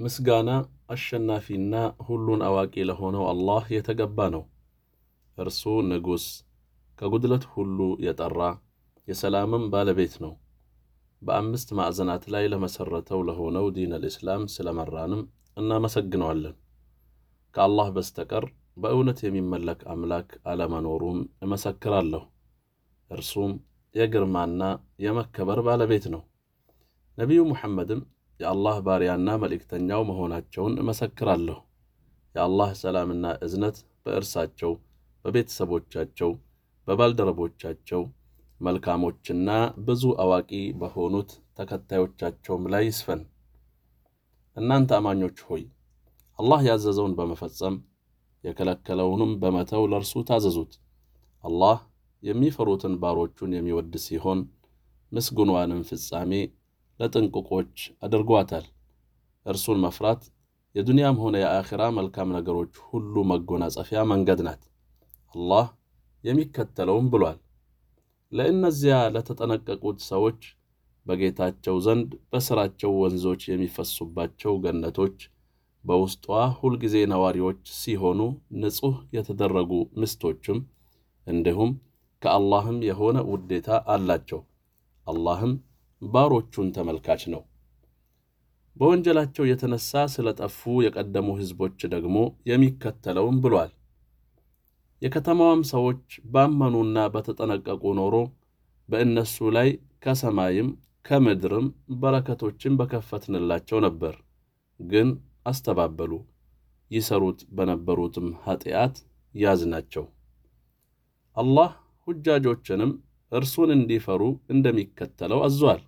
ምስጋና አሸናፊና ሁሉን አዋቂ ለሆነው አላህ የተገባ ነው። እርሱ ንጉሥ፣ ከጉድለት ሁሉ የጠራ የሰላምም ባለቤት ነው። በአምስት ማዕዘናት ላይ ለመሠረተው ለሆነው ዲን አልእስላም ስለመራንም እናመሰግነዋለን። ከአላህ በስተቀር በእውነት የሚመለክ አምላክ አለመኖሩም እመሰክራለሁ። እርሱም የግርማና የመከበር ባለቤት ነው። ነቢዩ ሙሐመድም የአላህ ባሪያና መልእክተኛው መሆናቸውን እመሰክራለሁ። የአላህ ሰላምና እዝነት በእርሳቸው፣ በቤተሰቦቻቸው፣ በባልደረቦቻቸው መልካሞችና ብዙ አዋቂ በሆኑት ተከታዮቻቸውም ላይ ይስፈን። እናንተ አማኞች ሆይ አላህ ያዘዘውን በመፈጸም የከለከለውንም በመተው ለእርሱ ታዘዙት። አላህ የሚፈሩትን ባሮቹን የሚወድ ሲሆን ምስጉንዋንም ፍጻሜ ለጥንቁቆች አድርጓታል። እርሱን መፍራት የዱንያም ሆነ የአኺራ መልካም ነገሮች ሁሉ መጎናጸፊያ መንገድ ናት። አላህ የሚከተለውም ብሏል። ለእነዚያ ለተጠነቀቁት ሰዎች በጌታቸው ዘንድ በሥራቸው ወንዞች የሚፈሱባቸው ገነቶች በውስጧ ሁልጊዜ ነዋሪዎች ሲሆኑ ንጹሕ የተደረጉ ምስቶችም እንዲሁም ከአላህም የሆነ ውዴታ አላቸው። አላህም ባሮቹን ተመልካች ነው። በወንጀላቸው የተነሳ ስለጠፉ የቀደሙ ሕዝቦች ደግሞ የሚከተለውም ብሏል። የከተማዋም ሰዎች ባመኑና በተጠነቀቁ ኖሮ በእነሱ ላይ ከሰማይም ከምድርም በረከቶችን በከፈትንላቸው ነበር። ግን አስተባበሉ፣ ይሰሩት በነበሩትም ኃጢአት ያዝናቸው። አላህ ሁጃጆችንም እርሱን እንዲፈሩ እንደሚከተለው አዟል።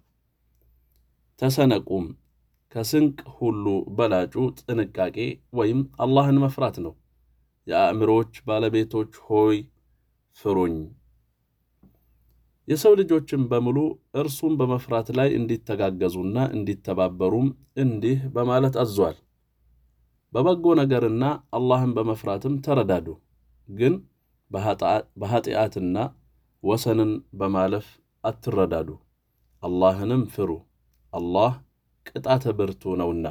ተሰነቁም ከስንቅ ሁሉ በላጩ ጥንቃቄ ወይም አላህን መፍራት ነው። የአእምሮች ባለቤቶች ሆይ ፍሩኝ። የሰው ልጆችን በሙሉ እርሱን በመፍራት ላይ እንዲተጋገዙና እንዲተባበሩም እንዲህ በማለት አዟል። በበጎ ነገርና አላህን በመፍራትም ተረዳዱ። ግን በኃጢአትና ወሰንን በማለፍ አትረዳዱ። አላህንም ፍሩ፣ አላህ ቅጣተ ብርቱ ነውና።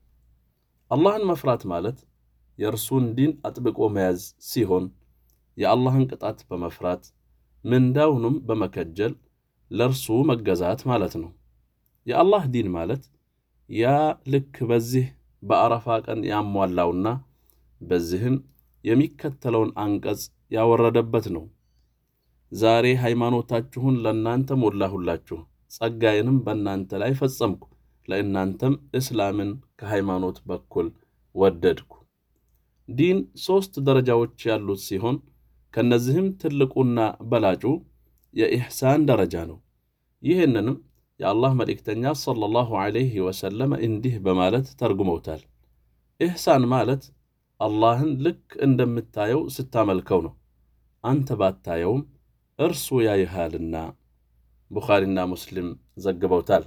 አላህን መፍራት ማለት የእርሱን ዲን አጥብቆ መያዝ ሲሆን የአላህን ቅጣት በመፍራት ምንዳውንም በመከጀል ለእርሱ መገዛት ማለት ነው። የአላህ ዲን ማለት ያ ልክ በዚህ በአረፋ ቀን ያሟላውና በዚህም የሚከተለውን አንቀጽ ያወረደበት ነው። ዛሬ ሃይማኖታችሁን ለእናንተ ሞላሁላችሁ፣ ጸጋዬንም በእናንተ ላይ ፈጸምኩ፣ ለእናንተም እስላምን ከሃይማኖት በኩል ወደድኩ። ዲን ሦስት ደረጃዎች ያሉት ሲሆን ከእነዚህም ትልቁና በላጩ የኢሕሳን ደረጃ ነው። ይህንንም የአላህ መልእክተኛ ሰለላሁ ዐለይሂ ወሰለም እንዲህ በማለት ተርጉመውታል። ኢሕሳን ማለት አላህን ልክ እንደምታየው ስታመልከው ነው። አንተ ባታየውም እርሱ ያይሃልና። ቡኻሪና ሙስሊም ዘግበውታል።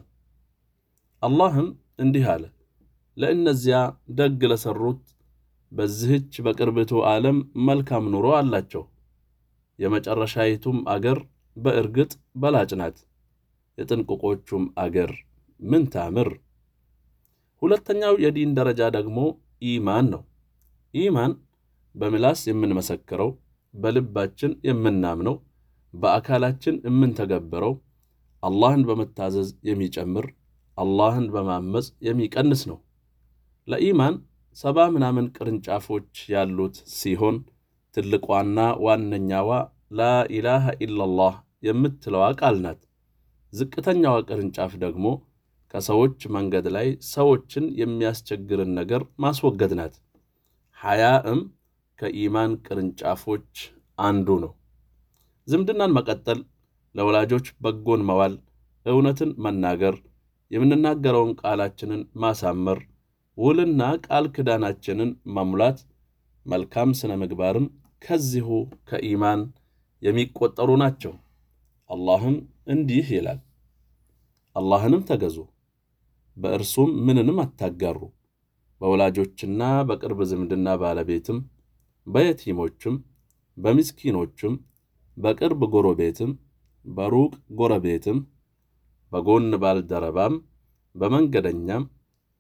አላህም እንዲህ አለ፣ ለእነዚያ ደግ ለሠሩት በዚህች በቅርብቱ ዓለም መልካም ኑሮ አላቸው። የመጨረሻይቱም አገር በእርግጥ በላጭ ናት። የጥንቁቆቹም አገር ምን ታምር! ሁለተኛው የዲን ደረጃ ደግሞ ኢማን ነው። ኢማን በምላስ የምንመሰክረው፣ በልባችን የምናምነው፣ በአካላችን የምንተገብረው፣ አላህን በመታዘዝ የሚጨምር፣ አላህን በማመፅ የሚቀንስ ነው። ለኢማን ሰባ ምናምን ቅርንጫፎች ያሉት ሲሆን ትልቋና ዋነኛዋ ላኢላሃ ኢላላህ የምትለዋ ቃል ናት። ዝቅተኛዋ ቅርንጫፍ ደግሞ ከሰዎች መንገድ ላይ ሰዎችን የሚያስቸግርን ነገር ማስወገድ ናት። ሐያእም ከኢማን ቅርንጫፎች አንዱ ነው። ዝምድናን መቀጠል፣ ለወላጆች በጎን መዋል፣ እውነትን መናገር፣ የምንናገረውን ቃላችንን ማሳመር፣ ውልና ቃል ክዳናችንን መሙላት፣ መልካም ሥነ ምግባርም ከዚሁ ከኢማን የሚቆጠሩ ናቸው። አላህም እንዲህ ይላል፣ አላህንም ተገዙ፣ በእርሱም ምንንም አታጋሩ፣ በወላጆችና በቅርብ ዝምድና ባለቤትም፣ በየቲሞችም፣ በምስኪኖችም፣ በቅርብ ጎረቤትም፣ በሩቅ ጎረቤትም፣ በጎን ባልደረባም፣ በመንገደኛም፣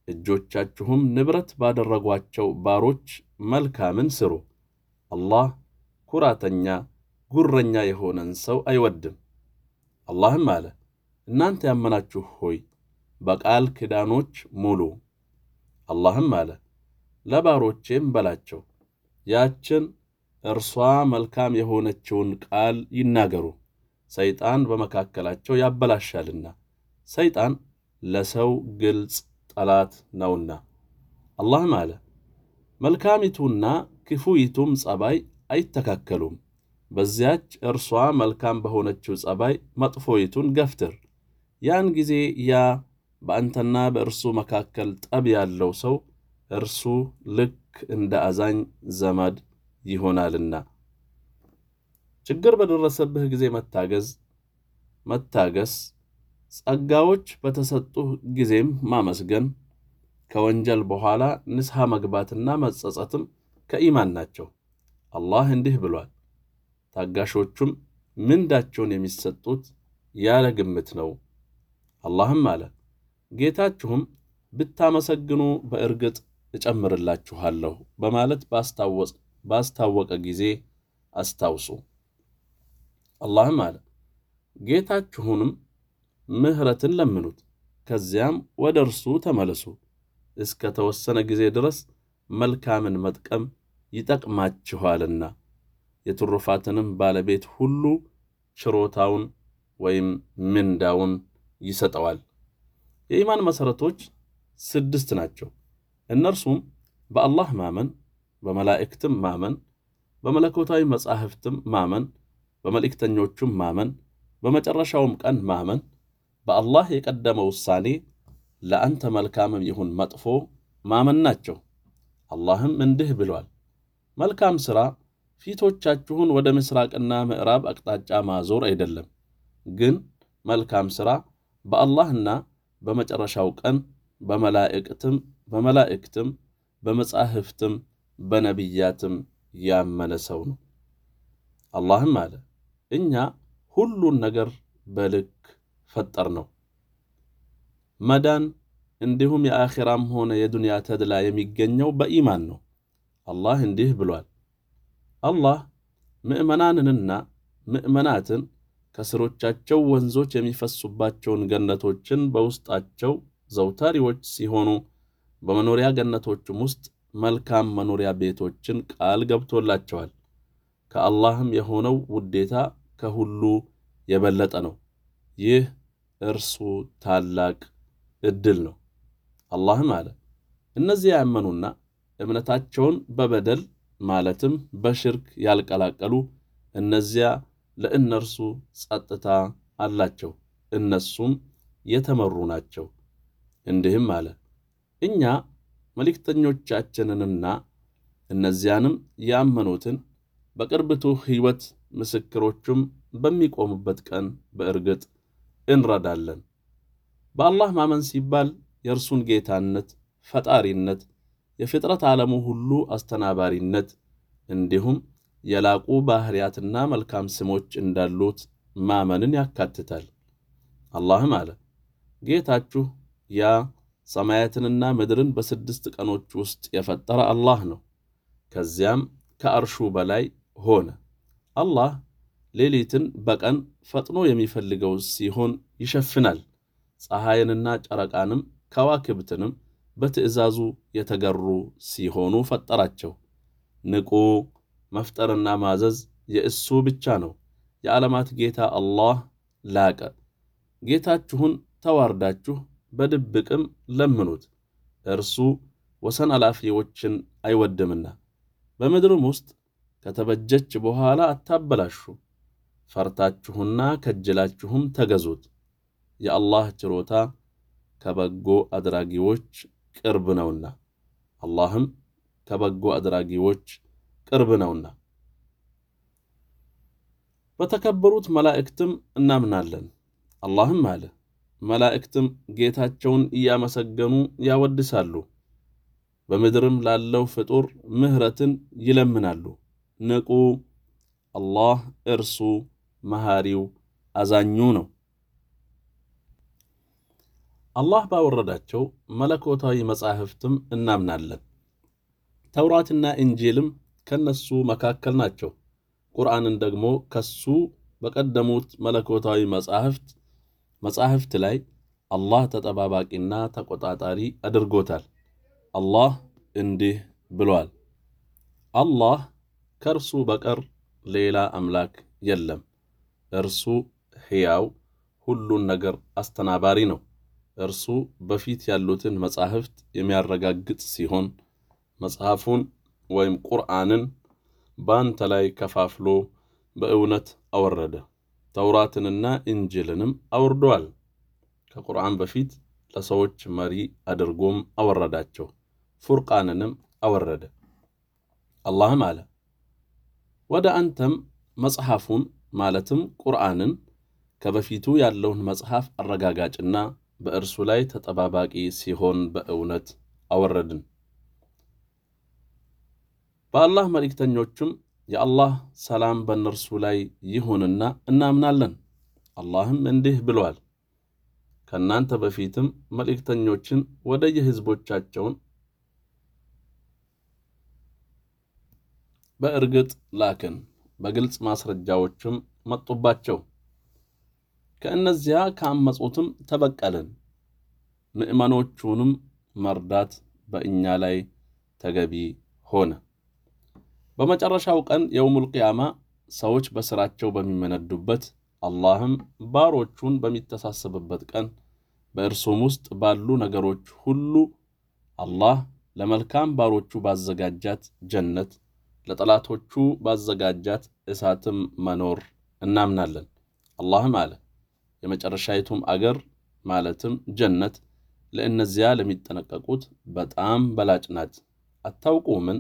እጆቻችሁም ንብረት ባደረጓቸው ባሮች መልካምን ስሩ። አላህ ኩራተኛ ጉረኛ የሆነን ሰው አይወድም። አላህም አለ እናንተ ያመናችሁ ሆይ በቃል ኪዳኖች ሙሉ። አላህም አለ ለባሮቼም በላቸው ያችን እርሷ መልካም የሆነችውን ቃል ይናገሩ፣ ሰይጣን በመካከላቸው ያበላሻልና ሰይጣን ለሰው ግልጽ ጠላት ነውና። አላህም አለ መልካሚቱና ክፉይቱም ጸባይ አይተካከሉም። በዚያች እርሷ መልካም በሆነችው ጸባይ መጥፎይቱን ገፍትር። ያን ጊዜ ያ በአንተና በእርሱ መካከል ጠብ ያለው ሰው እርሱ ልክ እንደ አዛኝ ዘመድ ይሆናልና። ችግር በደረሰብህ ጊዜ መታገዝ መታገስ፣ ጸጋዎች በተሰጡህ ጊዜም ማመስገን፣ ከወንጀል በኋላ ንስሐ መግባትና መጸጸትም ከኢማን ናቸው። አላህ እንዲህ ብሏል፣ ታጋሾቹም ምንዳቸውን የሚሰጡት ያለ ግምት ነው። አላህም አለ ጌታችሁም ብታመሰግኑ በእርግጥ እጨምርላችኋለሁ በማለት ባስታወቀ ጊዜ አስታውሱ። አላህም አለ ጌታችሁንም ምሕረትን ለምኑት፣ ከዚያም ወደ እርሱ ተመለሱ። እስከ ተወሰነ ጊዜ ድረስ መልካምን መጥቀም ይጠቅማችኋልና የትሩፋትንም ባለቤት ሁሉ ችሮታውን ወይም ምንዳውን ይሰጠዋል። የኢማን መሠረቶች ስድስት ናቸው። እነርሱም በአላህ ማመን፣ በመላእክትም ማመን፣ በመለኮታዊ መጻሕፍትም ማመን፣ በመልእክተኞቹም ማመን፣ በመጨረሻውም ቀን ማመን፣ በአላህ የቀደመ ውሳኔ ለአንተ መልካምም ይሁን መጥፎ ማመን ናቸው። አላህም እንዲህ ብሏል፣ መልካም ሥራ ፊቶቻችሁን ወደ ምስራቅና ምዕራብ አቅጣጫ ማዞር አይደለም፣ ግን መልካም ሥራ በአላህና በመጨረሻው ቀን በመላእክትም በመላእክትም በመጻሕፍትም በነቢያትም ያመነ ሰው ነው። አላህም አለ እኛ ሁሉን ነገር በልክ ፈጠር ነው። መዳን እንዲሁም የአኼራም ሆነ የዱንያ ተድላ የሚገኘው በኢማን ነው። አላህ እንዲህ ብሏል፣ አላህ ምዕመናንንና ምዕመናትን ከስሮቻቸው ወንዞች የሚፈሱባቸውን ገነቶችን በውስጣቸው ዘውታሪዎች ሲሆኑ በመኖሪያ ገነቶችም ውስጥ መልካም መኖሪያ ቤቶችን ቃል ገብቶላቸዋል። ከአላህም የሆነው ውዴታ ከሁሉ የበለጠ ነው። ይህ እርሱ ታላቅ ዕድል ነው። አላህም አለ እነዚያ ያመኑና እምነታቸውን በበደል ማለትም በሽርክ ያልቀላቀሉ እነዚያ ለእነርሱ ጸጥታ አላቸው፣ እነሱም የተመሩ ናቸው። እንዲህም አለ እኛ መልእክተኞቻችንንና እነዚያንም ያመኑትን በቅርብቱ ሕይወት ምስክሮቹም በሚቆሙበት ቀን በእርግጥ እንረዳለን። በአላህ ማመን ሲባል የእርሱን ጌታነት፣ ፈጣሪነት፣ የፍጥረት ዓለሙ ሁሉ አስተናባሪነት እንዲሁም የላቁ ባሕርያትና መልካም ስሞች እንዳሉት ማመንን ያካትታል። አላህም አለ ጌታችሁ ያ ሰማያትንና ምድርን በስድስት ቀኖች ውስጥ የፈጠረ አላህ ነው። ከዚያም ከአርሹ በላይ ሆነ። አላህ ሌሊትን በቀን ፈጥኖ የሚፈልገው ሲሆን ይሸፍናል። ፀሐይንና ጨረቃንም ከዋክብትንም በትእዛዙ የተገሩ ሲሆኑ ፈጠራቸው። ንቁ መፍጠርና ማዘዝ የእሱ ብቻ ነው። የዓለማት ጌታ አላህ ላቀ። ጌታችሁን ተዋርዳችሁ በድብቅም ለምኑት፣ እርሱ ወሰን አላፊዎችን አይወድምና። በምድርም ውስጥ ከተበጀች በኋላ አታበላሹ። ፈርታችሁና ከጅላችሁም ተገዙት። የአላህ ችሮታ ከበጎ አድራጊዎች ቅርብ ነውና፣ አላህም ከበጎ አድራጊዎች ቅርብ ነውና። በተከበሩት መላእክትም እናምናለን። አላህም አለ መላእክትም ጌታቸውን እያመሰገኑ ያወድሳሉ፣ በምድርም ላለው ፍጡር ምሕረትን ይለምናሉ። ንቁ፣ አላህ እርሱ መሐሪው አዛኙ ነው። አላህ ባወረዳቸው መለኮታዊ መጻሕፍትም እናምናለን። ተውራትና እንጂልም ከነሱ መካከል ናቸው። ቁርአንን ደግሞ ከሱ በቀደሙት መለኮታዊ መጻሕፍት መጻሕፍት ላይ አላህ ተጠባባቂና ተቆጣጣሪ አድርጎታል። አላህ እንዲህ ብሏል፣ አላህ ከእርሱ በቀር ሌላ አምላክ የለም። እርሱ ሕያው ሁሉን ነገር አስተናባሪ ነው። እርሱ በፊት ያሉትን መጻሕፍት የሚያረጋግጥ ሲሆን መጽሐፉን ወይም ቁርአንን በአንተ ላይ ከፋፍሎ በእውነት አወረደ። ተውራትንና እንጅልንም አውርደዋል። ከቁርአን በፊት ለሰዎች መሪ አድርጎም አወረዳቸው። ፉርቃንንም አወረደ። አላህም አለ ወደ አንተም መጽሐፉን ማለትም ቁርአንን ከበፊቱ ያለውን መጽሐፍ አረጋጋጭና በእርሱ ላይ ተጠባባቂ ሲሆን በእውነት አወረድን። በአላህ መልእክተኞችም የአላህ ሰላም በእነርሱ ላይ ይሁንና እናምናለን። አላህም እንዲህ ብሏል፣ ከእናንተ በፊትም መልእክተኞችን ወደ የሕዝቦቻቸውን በእርግጥ ላክን፣ በግልጽ ማስረጃዎችም መጡባቸው። ከእነዚያ ካመፁትም ተበቀልን። ምዕመኖቹንም መርዳት በእኛ ላይ ተገቢ ሆነ። በመጨረሻው ቀን የውሙል ቂያማ ሰዎች በሥራቸው በሚመነዱበት አላህም ባሮቹን በሚተሳሰብበት ቀን በእርሱም ውስጥ ባሉ ነገሮች ሁሉ አላህ ለመልካም ባሮቹ ባዘጋጃት ጀነት ለጠላቶቹ ባዘጋጃት እሳትም መኖር እናምናለን። አላህም አለ የመጨረሻይቱም አገር ማለትም ጀነት ለእነዚያ ለሚጠነቀቁት በጣም በላጭ ናት። አታውቁምን?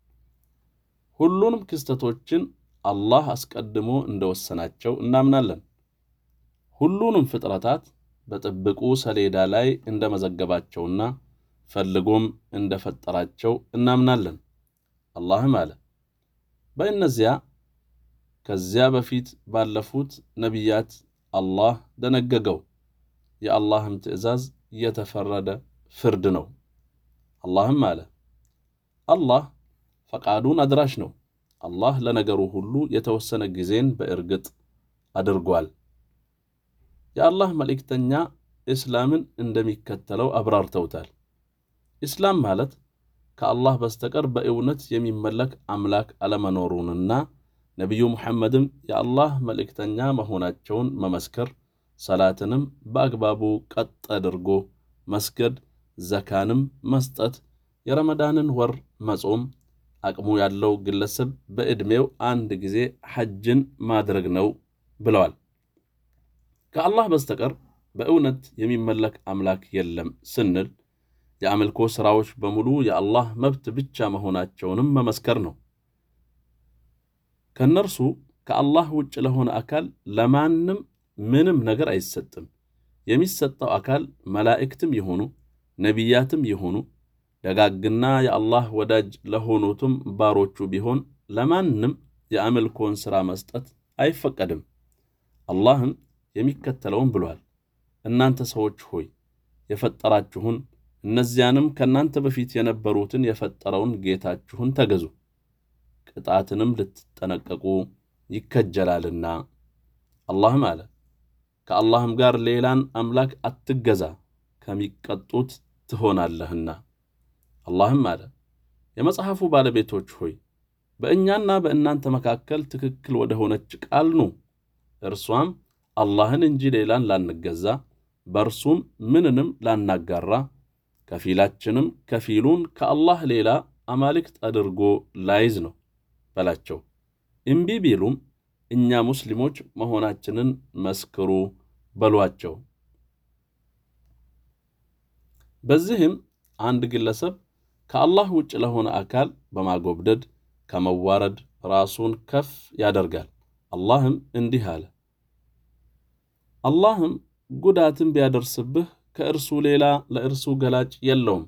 ሁሉንም ክስተቶችን አላህ አስቀድሞ እንደወሰናቸው እናምናለን። ሁሉንም ፍጥረታት በጥብቁ ሰሌዳ ላይ እንደመዘገባቸውና ፈልጎም እንደፈጠራቸው እናምናለን። አላህም አለ በእነዚያ ከዚያ በፊት ባለፉት ነቢያት አላህ ደነገገው። የአላህም ትእዛዝ የተፈረደ ፍርድ ነው። አላህም አለ አላህ ፈቃዱን አድራሽ ነው። አላህ ለነገሩ ሁሉ የተወሰነ ጊዜን በእርግጥ አድርጓል። የአላህ መልእክተኛ እስላምን እንደሚከተለው አብራርተውታል። ኢስላም ማለት ከአላህ በስተቀር በእውነት የሚመለክ አምላክ አለመኖሩንና ነቢዩ ሙሐመድም የአላህ መልእክተኛ መሆናቸውን መመስከር፣ ሰላትንም በአግባቡ ቀጥ አድርጎ መስገድ፣ ዘካንም መስጠት፣ የረመዳንን ወር መጾም፣ አቅሙ ያለው ግለሰብ በዕድሜው አንድ ጊዜ ሐጅን ማድረግ ነው ብለዋል። ከአላህ በስተቀር በእውነት የሚመለክ አምላክ የለም ስንል የአምልኮ ሥራዎች በሙሉ የአላህ መብት ብቻ መሆናቸውንም መመስከር ነው። ከእነርሱ ከአላህ ውጭ ለሆነ አካል ለማንም ምንም ነገር አይሰጥም። የሚሰጠው አካል መላእክትም ይሆኑ ነቢያትም ይሆኑ ደጋግና የአላህ ወዳጅ ለሆኑትም ባሮቹ ቢሆን ለማንም የአምልኮን ሥራ መስጠት አይፈቀድም። አላህም የሚከተለውን ብሏል። እናንተ ሰዎች ሆይ የፈጠራችሁን እነዚያንም ከእናንተ በፊት የነበሩትን የፈጠረውን ጌታችሁን ተገዙ፣ ቅጣትንም ልትጠነቀቁ ይከጀላልና። አላህም አለ ከአላህም ጋር ሌላን አምላክ አትገዛ፣ ከሚቀጡት ትሆናለህና። አላህም አለ የመጽሐፉ ባለቤቶች ሆይ በእኛና በእናንተ መካከል ትክክል ወደ ሆነች ቃል ኑ፣ እርሷም አላህን እንጂ ሌላን ላንገዛ፣ በእርሱም ምንንም ላናጋራ ከፊላችንም ከፊሉን ከአላህ ሌላ አማልክት አድርጎ ላይዝ ነው በላቸው። እምቢ ቢሉም እኛ ሙስሊሞች መሆናችንን መስክሩ በሏቸው። በዚህም አንድ ግለሰብ ከአላህ ውጭ ለሆነ አካል በማጎብደድ ከመዋረድ ራሱን ከፍ ያደርጋል። አላህም እንዲህ አለ፣ አላህም ጉዳትን ቢያደርስብህ ከእርሱ ሌላ ለእርሱ ገላጭ የለውም።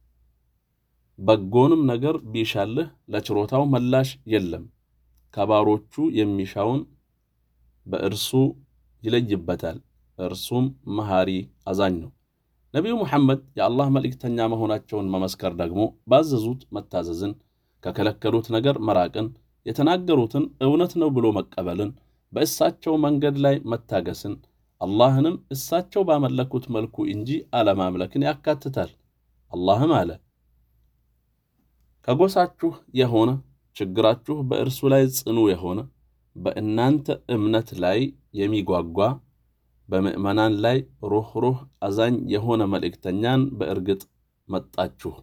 በጎንም ነገር ቢሻልህ ለችሮታው መላሽ የለም። ከባሮቹ የሚሻውን በእርሱ ይለይበታል፣ እርሱም መሐሪ አዛኝ ነው። ነቢዩ ሙሐመድ የአላህ መልእክተኛ መሆናቸውን መመስከር ደግሞ ባዘዙት መታዘዝን፣ ከከለከሉት ነገር መራቅን፣ የተናገሩትን እውነት ነው ብሎ መቀበልን፣ በእሳቸው መንገድ ላይ መታገስን፣ አላህንም እሳቸው ባመለኩት መልኩ እንጂ አለማምለክን ያካትታል። አላህም አለ ከጎሳችሁ የሆነ ችግራችሁ በእርሱ ላይ ጽኑ የሆነ በእናንተ እምነት ላይ የሚጓጓ በምዕመናን ላይ ሩኅሩህ አዛኝ የሆነ መልእክተኛን በእርግጥ መጣችሁ።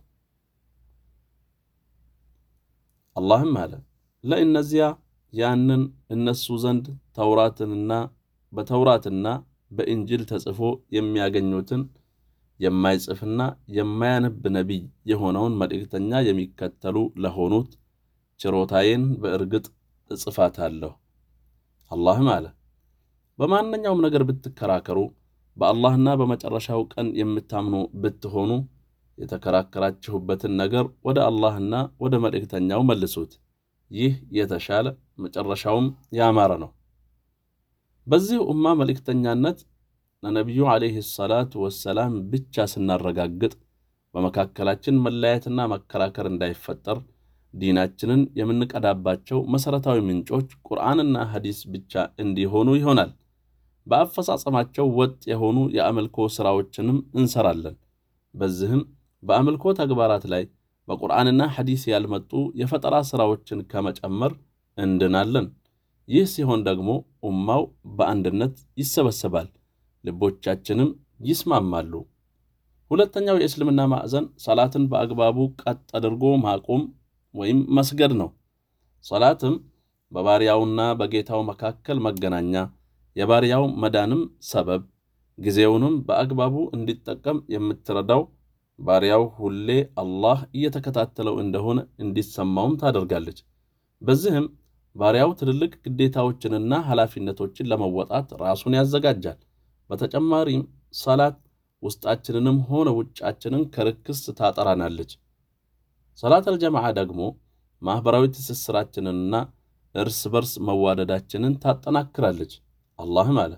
አላህም አለ ለእነዚያ ያንን እነሱ ዘንድ ተውራትንና በተውራትና በእንጅል ተጽፎ የሚያገኙትን የማይጽፍና የማያነብ ነቢይ የሆነውን መልእክተኛ የሚከተሉ ለሆኑት ችሮታዬን በእርግጥ እጽፋታለሁ። አላህም አለ በማንኛውም ነገር ብትከራከሩ በአላህና በመጨረሻው ቀን የምታምኑ ብትሆኑ የተከራከራችሁበትን ነገር ወደ አላህና ወደ መልእክተኛው መልሱት። ይህ የተሻለ መጨረሻውም ያማረ ነው። በዚህ ኡማ መልእክተኛነት ለነቢዩ ዓለይሂ ሰላቱ ወሰላም ብቻ ስናረጋግጥ በመካከላችን መለያየትና መከራከር እንዳይፈጠር ዲናችንን የምንቀዳባቸው መሠረታዊ ምንጮች ቁርአንና ሐዲስ ብቻ እንዲሆኑ ይሆናል። በአፈጻጸማቸው ወጥ የሆኑ የአምልኮ ሥራዎችንም እንሰራለን። በዚህም በአምልኮ ተግባራት ላይ በቁርአንና ሐዲስ ያልመጡ የፈጠራ ሥራዎችን ከመጨመር እንድናለን። ይህ ሲሆን ደግሞ ኡማው በአንድነት ይሰበሰባል፣ ልቦቻችንም ይስማማሉ። ሁለተኛው የእስልምና ማዕዘን ሰላትን በአግባቡ ቀጥ አድርጎ ማቆም ወይም መስገድ ነው። ሰላትም በባሪያውና በጌታው መካከል መገናኛ፣ የባሪያው መዳንም ሰበብ፣ ጊዜውንም በአግባቡ እንዲጠቀም የምትረዳው ባሪያው ሁሌ አላህ እየተከታተለው እንደሆነ እንዲሰማውም ታደርጋለች። በዚህም ባሪያው ትልልቅ ግዴታዎችንና ኃላፊነቶችን ለመወጣት ራሱን ያዘጋጃል። በተጨማሪም ሰላት ውስጣችንንም ሆነ ውጫችንን ከርክስ ታጠራናለች። ሰላት አልጀማዓ ደግሞ ማኅበራዊ ትስስራችንንና እርስ በርስ መዋደዳችንን ታጠናክራለች። አላህም አለ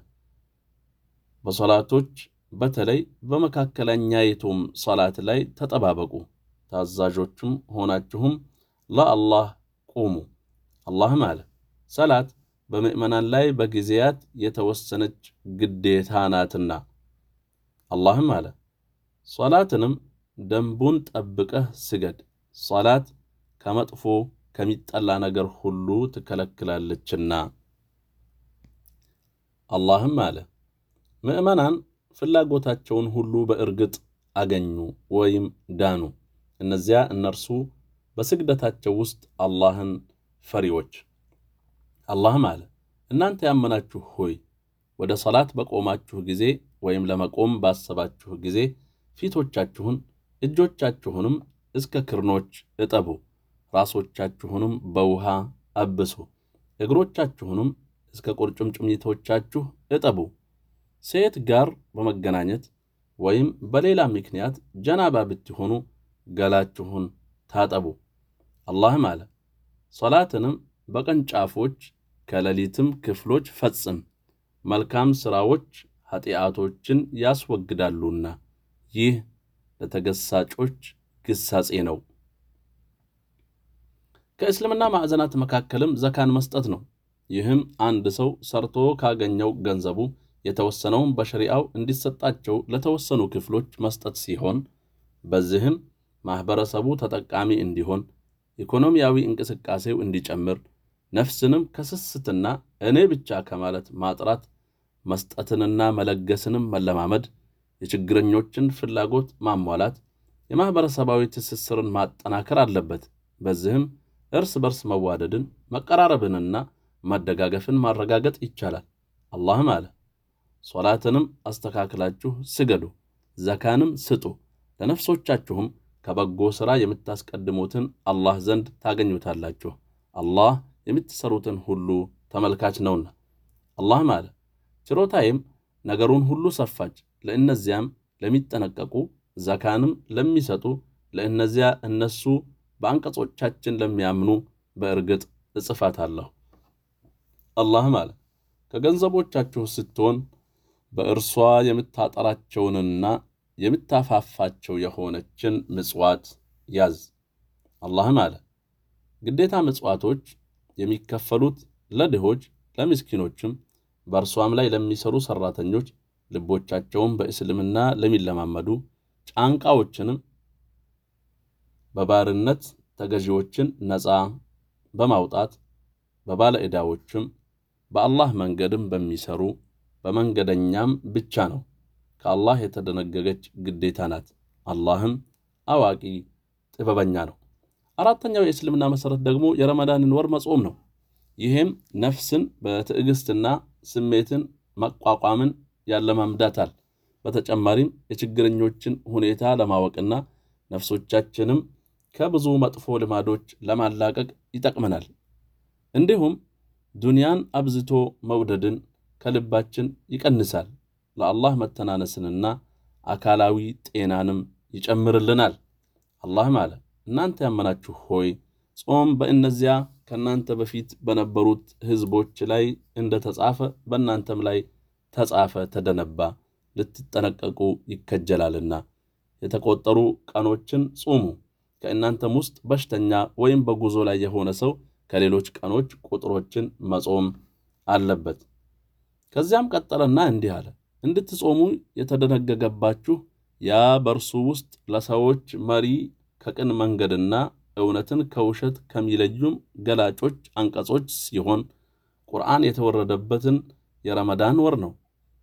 በሰላቶች በተለይ በመካከለኛይቱም ሰላት ላይ ተጠባበቁ፣ ታዛዦቹም ሆናችሁም ለአላህ ቁሙ። አላህም አለ ሰላት በምዕመናን ላይ በጊዜያት የተወሰነች ግዴታ ናትና። አላህም አለ ሰላትንም ደንቡን ጠብቀህ ስገድ፣ ሰላት ከመጥፎ ከሚጠላ ነገር ሁሉ ትከለክላለችና። አላህም አለ ምዕመናን ፍላጎታቸውን ሁሉ በእርግጥ አገኙ ወይም ዳኑ፣ እነዚያ እነርሱ በስግደታቸው ውስጥ አላህን ፈሪዎች። አላህም አለ እናንተ ያመናችሁ ሆይ ወደ ሰላት በቆማችሁ ጊዜ ወይም ለመቆም ባሰባችሁ ጊዜ ፊቶቻችሁን እጆቻችሁንም እስከ ክርኖች እጠቡ፣ ራሶቻችሁንም በውሃ አብሱ፣ እግሮቻችሁንም እስከ ቁርጭምጭሚቶቻችሁ እጠቡ። ሴት ጋር በመገናኘት ወይም በሌላ ምክንያት ጀናባ ብትሆኑ ገላችሁን ታጠቡ። አላህም አለ ሰላትንም በቅርንጫፎች ከሌሊትም ክፍሎች ፈጽም፣ መልካም ሥራዎች ኃጢአቶችን ያስወግዳሉና ይህ ለተገሳጮች ግሳጼ ነው። ከእስልምና ማዕዘናት መካከልም ዘካን መስጠት ነው። ይህም አንድ ሰው ሰርቶ ካገኘው ገንዘቡ የተወሰነውን በሸሪዓው እንዲሰጣቸው ለተወሰኑ ክፍሎች መስጠት ሲሆን በዚህም ማኅበረሰቡ ተጠቃሚ እንዲሆን፣ ኢኮኖሚያዊ እንቅስቃሴው እንዲጨምር፣ ነፍስንም ከስስትና እኔ ብቻ ከማለት ማጥራት፣ መስጠትንና መለገስንም መለማመድ፣ የችግረኞችን ፍላጎት ማሟላት፣ የማኅበረሰባዊ ትስስርን ማጠናከር አለበት። በዚህም እርስ በርስ መዋደድን መቀራረብንና መደጋገፍን ማረጋገጥ ይቻላል። አላህም አለ ሶላትንም አስተካክላችሁ ስገዱ፣ ዘካንም ስጡ፣ ለነፍሶቻችሁም ከበጎ ሥራ የምታስቀድሙትን አላህ ዘንድ ታገኙታላችሁ። አላህ የምትሠሩትን ሁሉ ተመልካች ነውና። አላህም አለ ችሮታዬም ነገሩን ሁሉ ሰፋች፣ ለእነዚያም ለሚጠነቀቁ ዘካንም ለሚሰጡ ለእነዚያ እነሱ በአንቀጾቻችን ለሚያምኑ በእርግጥ እጽፋታለሁ። አላህም አለ ከገንዘቦቻችሁ ስትሆን በእርሷ የምታጠራቸውንና የምታፋፋቸው የሆነችን ምጽዋት ያዝ። አላህም አለ ግዴታ ምጽዋቶች የሚከፈሉት ለድሆች ለምስኪኖችም በእርሷም ላይ ለሚሰሩ ሠራተኞች ልቦቻቸውን በእስልምና ለሚለማመዱ ጫንቃዎችንም በባርነት ተገዢዎችን ነፃ በማውጣት በባለ ዕዳዎችም በአላህ መንገድም በሚሰሩ በመንገደኛም ብቻ ነው። ከአላህ የተደነገገች ግዴታ ናት። አላህም አዋቂ ጥበበኛ ነው። አራተኛው የእስልምና መሠረት ደግሞ የረመዳንን ወር መጾም ነው። ይህም ነፍስን በትዕግሥትና ስሜትን መቋቋምን ያለማምዳታል። በተጨማሪም የችግረኞችን ሁኔታ ለማወቅና ነፍሶቻችንም ከብዙ መጥፎ ልማዶች ለማላቀቅ ይጠቅመናል። እንዲሁም ዱንያን አብዝቶ መውደድን ከልባችን ይቀንሳል። ለአላህ መተናነስንና አካላዊ ጤናንም ይጨምርልናል። አላህም አለ እናንተ ያመናችሁ ሆይ ጾም በእነዚያ ከእናንተ በፊት በነበሩት ሕዝቦች ላይ እንደ ተጻፈ በእናንተም ላይ ተጻፈ፣ ተደነባ፣ ልትጠነቀቁ ይከጀላልና የተቆጠሩ ቀኖችን ጹሙ። ከእናንተም ውስጥ በሽተኛ ወይም በጉዞ ላይ የሆነ ሰው ከሌሎች ቀኖች ቁጥሮችን መጾም አለበት። ከዚያም ቀጠለና እንዲህ አለ እንድትጾሙ የተደነገገባችሁ ያ በእርሱ ውስጥ ለሰዎች መሪ ከቅን መንገድና እውነትን ከውሸት ከሚለዩም ገላጮች አንቀጾች ሲሆን ቁርአን የተወረደበትን የረመዳን ወር ነው።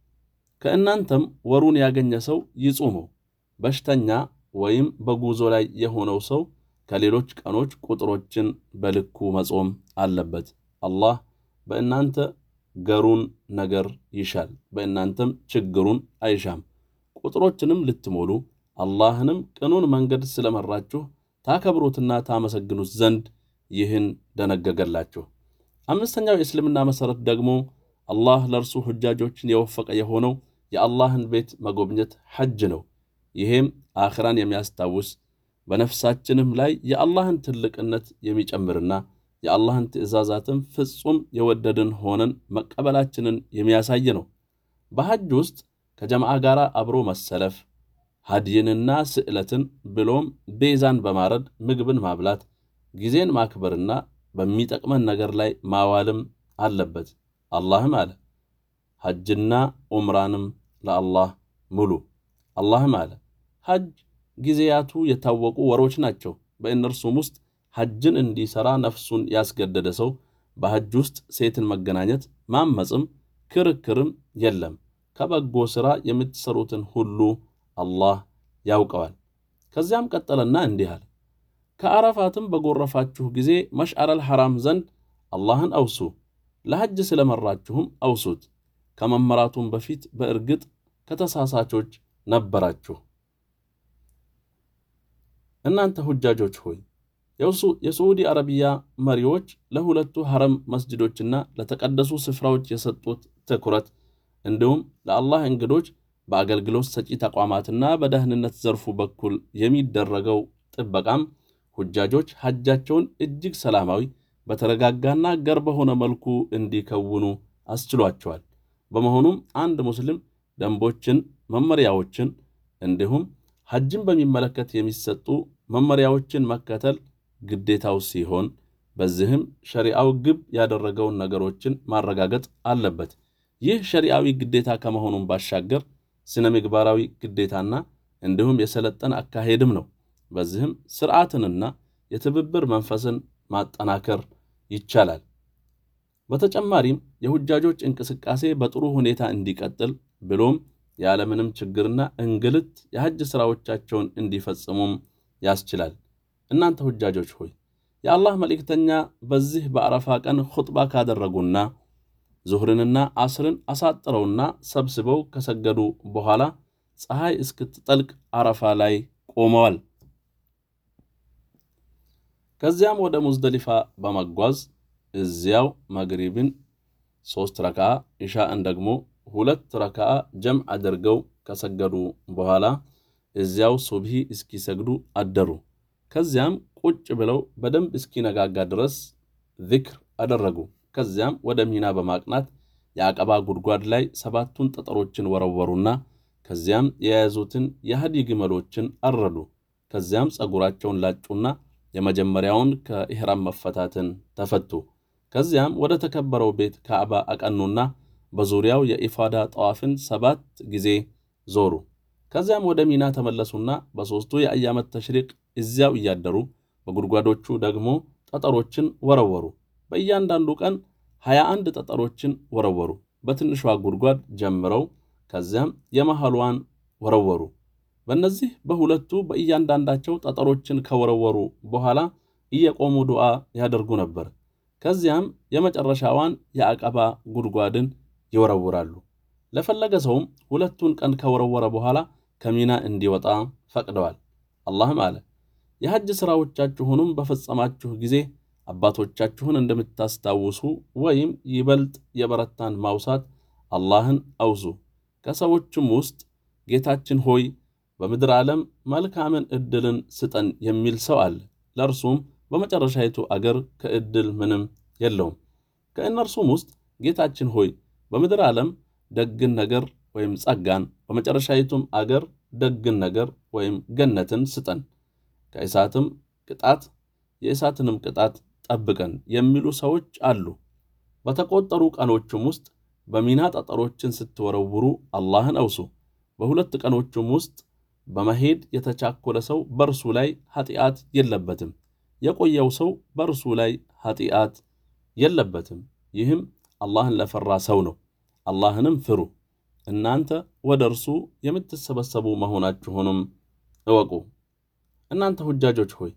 ከእናንተም ወሩን ያገኘ ሰው ይጹመው። በሽተኛ ወይም በጉዞ ላይ የሆነው ሰው ከሌሎች ቀኖች ቁጥሮችን በልኩ መጾም አለበት። አላህ በእናንተ ገሩን ነገር ይሻል፣ በእናንተም ችግሩን አይሻም። ቁጥሮችንም ልትሞሉ አላህንም ቅኑን መንገድ ስለመራችሁ ታከብሩትና ታመሰግኑት ዘንድ ይህን ደነገገላችሁ። አምስተኛው የእስልምና መሠረት ደግሞ አላህ ለእርሱ ሁጃጆችን የወፈቀ የሆነው የአላህን ቤት መጎብኘት ሐጅ ነው። ይሄም አኽራን የሚያስታውስ በነፍሳችንም ላይ የአላህን ትልቅነት የሚጨምርና የአላህን ትእዛዛትን ፍጹም የወደድን ሆነን መቀበላችንን የሚያሳይ ነው። በሐጅ ውስጥ ከጀማዓ ጋር አብሮ መሰለፍ፣ ሀድይንና ስዕለትን ብሎም ቤዛን በማረድ ምግብን ማብላት፣ ጊዜን ማክበርና በሚጠቅመን ነገር ላይ ማዋልም አለበት። አላህም አለ ሐጅና ዑምራንም ለአላህ ሙሉ። አላህም አለ ሐጅ ጊዜያቱ የታወቁ ወሮች ናቸው። በእነርሱም ውስጥ ሐጅን እንዲሠራ ነፍሱን ያስገደደ ሰው በሐጅ ውስጥ ሴትን መገናኘት፣ ማመፅም ክርክርም የለም። ከበጎ ሥራ የምትሠሩትን ሁሉ አላህ ያውቀዋል። ከዚያም ቀጠለና እንዲህ አለ ከአረፋትም በጎረፋችሁ ጊዜ መሽዓረል ሐራም ዘንድ አላህን አውሱ፣ ለሐጅ ስለመራችሁም አውሱት። ከመመራቱም በፊት በእርግጥ ከተሳሳቾች ነበራችሁ። እናንተ ሁጃጆች ሆይ የሳዑዲ አረቢያ መሪዎች ለሁለቱ ሐረም መስጅዶችና ለተቀደሱ ስፍራዎች የሰጡት ትኩረት እንዲሁም ለአላህ እንግዶች በአገልግሎት ሰጪ ተቋማትና በደህንነት ዘርፉ በኩል የሚደረገው ጥበቃም ሁጃጆች ሐጃቸውን እጅግ ሰላማዊ በተረጋጋና ገር በሆነ መልኩ እንዲከውኑ አስችሏቸዋል። በመሆኑም አንድ ሙስሊም ደንቦችን፣ መመሪያዎችን እንዲሁም ሐጅን በሚመለከት የሚሰጡ መመሪያዎችን መከተል ግዴታው ሲሆን በዚህም ሸሪዓው ግብ ያደረገውን ነገሮችን ማረጋገጥ አለበት። ይህ ሸሪዓዊ ግዴታ ከመሆኑም ባሻገር ስነ ምግባራዊ ግዴታና እንዲሁም የሰለጠነ አካሄድም ነው። በዚህም ስርዓትንና የትብብር መንፈስን ማጠናከር ይቻላል። በተጨማሪም የሁጃጆች እንቅስቃሴ በጥሩ ሁኔታ እንዲቀጥል ብሎም ያለምንም ችግርና እንግልት የሐጅ ሥራዎቻቸውን እንዲፈጽሙም ያስችላል። እናንተ ሁጃጆች ሆይ የአላህ መልእክተኛ በዚህ በአረፋ ቀን ኹጥባ ካደረጉና ዙህርንና አስርን አሳጥረውና ሰብስበው ከሰገዱ በኋላ ፀሐይ እስክትጠልቅ አረፋ ላይ ቆመዋል። ከዚያም ወደ ሙዝደሊፋ በመጓዝ እዚያው መግሪብን ሦስት ረክዓ ኢሻእን ደግሞ ሁለት ረክዓ ጀምዕ አድርገው ከሰገዱ በኋላ እዚያው ሱብሂ እስኪሰግዱ አደሩ። ከዚያም ቁጭ ብለው በደንብ እስኪነጋጋ ድረስ ዚክር አደረጉ። ከዚያም ወደ ሚና በማቅናት የአቀባ ጉድጓድ ላይ ሰባቱን ጠጠሮችን ወረወሩና ከዚያም የያዙትን የሃዲ ግመሎችን አረዱ። ከዚያም ጸጉራቸውን ላጩና የመጀመሪያውን ከኢሕራም መፈታትን ተፈቱ። ከዚያም ወደ ተከበረው ቤት ካዕባ አቀኑና በዙሪያው የኢፋዳ ጠዋፍን ሰባት ጊዜ ዞሩ። ከዚያም ወደ ሚና ተመለሱና በሦስቱ የአያመት ተሽሪቅ እዚያው እያደሩ በጉድጓዶቹ ደግሞ ጠጠሮችን ወረወሩ። በእያንዳንዱ ቀን ሀያ አንድ ጠጠሮችን ወረወሩ። በትንሿ ጉድጓድ ጀምረው ከዚያም የመሃሏን ወረወሩ። በእነዚህ በሁለቱ በእያንዳንዳቸው ጠጠሮችን ከወረወሩ በኋላ እየቆሙ ዱዓ ያደርጉ ነበር። ከዚያም የመጨረሻዋን የአቀባ ጉድጓድን ይወረውራሉ። ለፈለገ ሰውም ሁለቱን ቀን ከወረወረ በኋላ ከሚና እንዲወጣ ፈቅደዋል። አላህም አለ የሐጅ ሥራዎቻችሁንም በፈጸማችሁ ጊዜ አባቶቻችሁን እንደምታስታውሱ ወይም ይበልጥ የበረታን ማውሳት አላህን አውሱ። ከሰዎችም ውስጥ ጌታችን ሆይ በምድር ዓለም መልካምን ዕድልን ስጠን የሚል ሰው አለ። ለእርሱም በመጨረሻይቱ አገር ከዕድል ምንም የለውም። ከእነርሱም ውስጥ ጌታችን ሆይ በምድር ዓለም ደግን ነገር ወይም ጸጋን፣ በመጨረሻይቱም አገር ደግን ነገር ወይም ገነትን ስጠን፣ ከእሳትም ቅጣት የእሳትንም ቅጣት ጠብቀን የሚሉ ሰዎች አሉ። በተቆጠሩ ቀኖቹም ውስጥ በሚና ጠጠሮችን ስትወረውሩ አላህን አውሱ። በሁለት ቀኖቹም ውስጥ በመሄድ የተቻኮለ ሰው በእርሱ ላይ ኃጢአት የለበትም። የቆየው ሰው በእርሱ ላይ ኃጢአት የለበትም። ይህም አላህን ለፈራ ሰው ነው። አላህንም ፍሩ፣ እናንተ ወደ እርሱ የምትሰበሰቡ መሆናችሁንም እወቁ። እናንተ ሁጃጆች ሆይ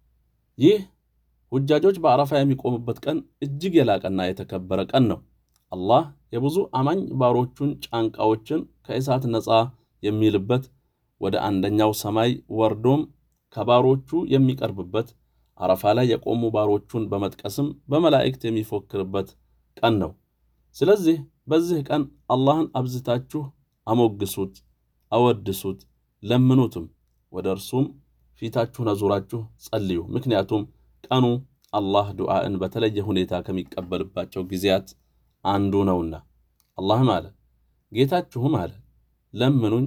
ይህ ሁጃጆች በአረፋ የሚቆሙበት ቀን እጅግ የላቀና የተከበረ ቀን ነው። አላህ የብዙ አማኝ ባሮቹን ጫንቃዎችን ከእሳት ነፃ የሚልበት ወደ አንደኛው ሰማይ ወርዶም ከባሮቹ የሚቀርብበት አረፋ ላይ የቆሙ ባሮቹን በመጥቀስም በመላእክት የሚፎክርበት ቀን ነው። ስለዚህ በዚህ ቀን አላህን አብዝታችሁ አሞግሱት፣ አወድሱት፣ ለምኑትም፣ ወደ እርሱም ፊታችሁን አዙራችሁ ጸልዩ። ምክንያቱም ቀኑ አላህ ዱዓእን በተለየ ሁኔታ ከሚቀበልባቸው ጊዜያት አንዱ ነውና። አላህም አለ ጌታችሁም አለ ለምኑኝ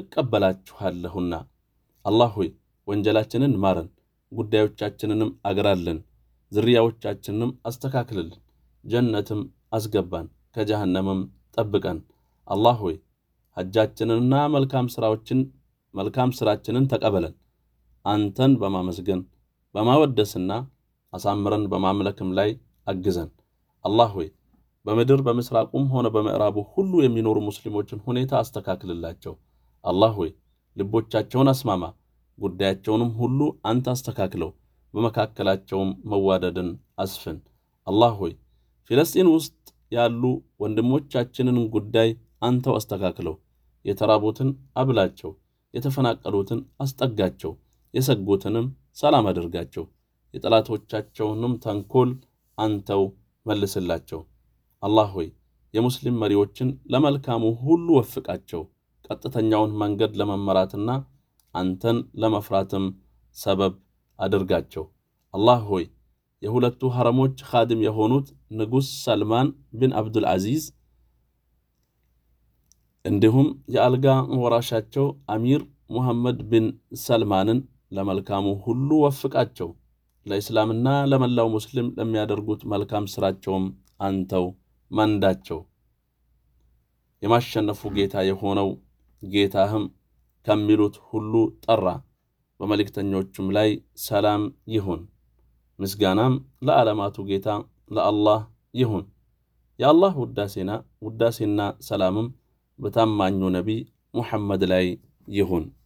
እቀበላችኋለሁና። አላህ ሆይ ወንጀላችንን ማረን፣ ጉዳዮቻችንንም አግራልን፣ ዝርያዎቻችንንም አስተካክልልን፣ ጀነትም አስገባን፣ ከጀሃነምም ጠብቀን። አላህ ሆይ ሐጃችንንና መልካም ሥራዎችን መልካም ሥራችንን ተቀበለን፣ አንተን በማመስገን በማወደስና አሳምረን በማምለክም ላይ አግዘን። አላህ ሆይ በምድር በምስራቁም ሆነ በምዕራቡ ሁሉ የሚኖሩ ሙስሊሞችን ሁኔታ አስተካክልላቸው። አላህ ሆይ ልቦቻቸውን አስማማ፣ ጉዳያቸውንም ሁሉ አንተ አስተካክለው፣ በመካከላቸውም መዋደድን አስፍን። አላህ ሆይ ፊለስጢን ውስጥ ያሉ ወንድሞቻችንን ጉዳይ አንተው አስተካክለው፣ የተራቡትን አብላቸው፣ የተፈናቀሉትን አስጠጋቸው፣ የሰጉትንም ሰላም አድርጋቸው፣ የጠላቶቻቸውንም ተንኮል አንተው መልስላቸው። አላህ ሆይ የሙስሊም መሪዎችን ለመልካሙ ሁሉ ወፍቃቸው፣ ቀጥተኛውን መንገድ ለመመራትና አንተን ለመፍራትም ሰበብ አድርጋቸው። አላህ ሆይ የሁለቱ ሐረሞች ኻድም የሆኑት ንጉሥ ሰልማን ብን አብዱል ዐዚዝ እንዲሁም የአልጋ ወራሻቸው አሚር ሙሐመድ ብን ሰልማንን ለመልካሙ ሁሉ ወፍቃቸው። ለእስላምና ለመላው ሙስሊም ለሚያደርጉት መልካም ሥራቸውም አንተው መንዳቸው። የማሸነፉ ጌታ የሆነው ጌታህም ከሚሉት ሁሉ ጠራ። በመልእክተኞቹም ላይ ሰላም ይሁን፣ ምስጋናም ለዓለማቱ ጌታ ለአላህ ይሁን። የአላህ ውዳሴና ውዳሴና ሰላምም በታማኙ ነቢይ ሙሐመድ ላይ ይሁን።